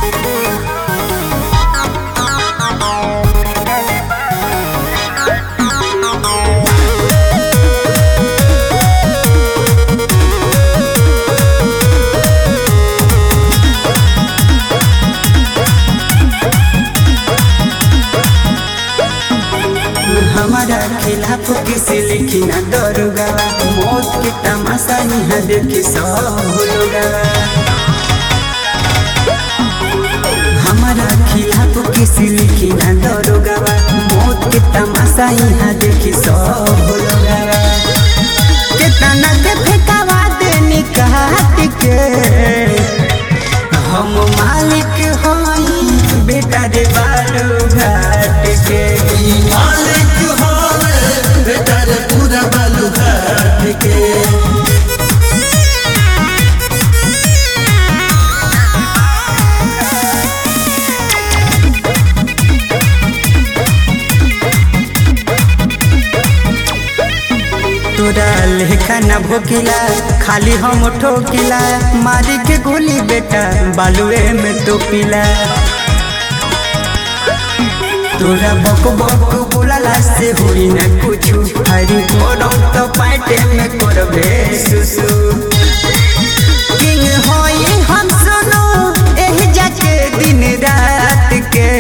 हमारा खिलाफ किसी लिखी ना दरोगा मौत के तमाशा यहाँ देखी सब लोगा हमारा खिलाफ किसी लिखी ना दरोगा मौत के तमाशा यहाँ देखी सब लोगा कितना के फेंकावा देनी काट के हम मालिक हई बेटा रे बालू घाट के मालिक होवे बेटा रे पूरा बालू घाट के तोरा लेखा न भोकिला खाली हम ठोकिला मारी के गोली बेटा बालुए में तो पिला तोरा बक बक बोलाला से हुई न कुछु हरी कोरम तो पाटे में करबे सुसु किंग होई हम सुनो एही जाके दिन रात के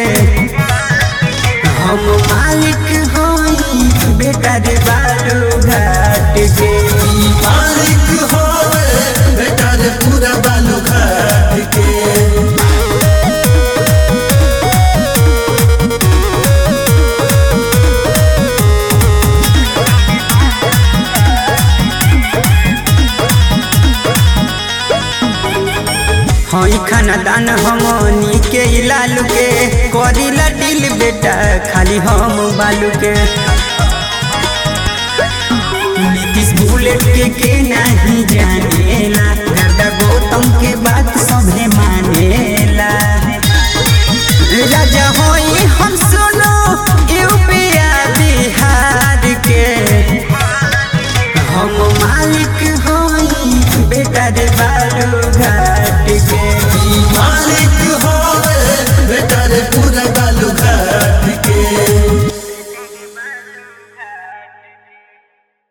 हम मालिक होई बेटा रे बालू घाट के मालिक होवे बेटा रे पूरा बालू घाट के हई खानदान हमनी के लालू के करीला दिल बेटा खाली हम बालू के नीतीश बुलेट के के नहीं जानेला गर्दा गौतम के बात सभे मानेला राजा होई हम